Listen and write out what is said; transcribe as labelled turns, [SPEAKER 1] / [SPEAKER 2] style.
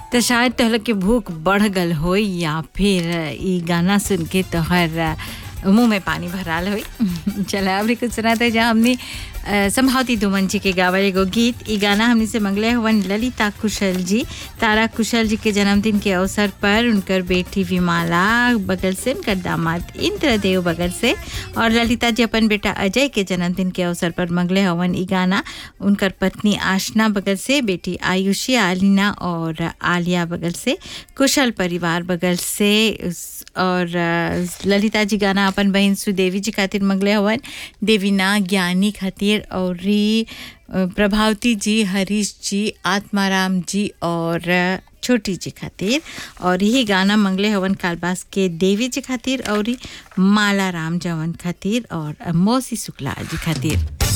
[SPEAKER 1] तो शायद तोहर के भूख बढ़ गल हो या फिर ई गाना सुन के तोहर मुंह में पानी भराल होई चला अभी कुछ सुनाते जा हमने अ, संभावती दुमन जी के गावल एगो गीत ई गाना हमने से मंगले हवन ललिता कुशल जी तारा कुशल जी के जन्मदिन के अवसर पर उनकर बेटी विमाला बगल से उनकर दामाद इंद्रदेव बगल से और ललिता जी अपन बेटा अजय के जन्मदिन के अवसर पर मंगले हवन ई गाना उनकर पत्नी आशना बगल से बेटी आयुषी आलिना और आलिया बगल से कुशल परिवार बगल से उस- और अ, ललिता जी गाना अपन बहन सुदेवी जी खातिर मंगले हवन देवीना ज्ञानी खातिर और री, अ, प्रभावती जी हरीश जी आत्माराम जी और अ, छोटी जी खातिर और यही गाना मंगले हवन कालबास के देवी जी खातिर और ई माला राम जवन खातिर और अ, मौसी शुक्ला जी खातिर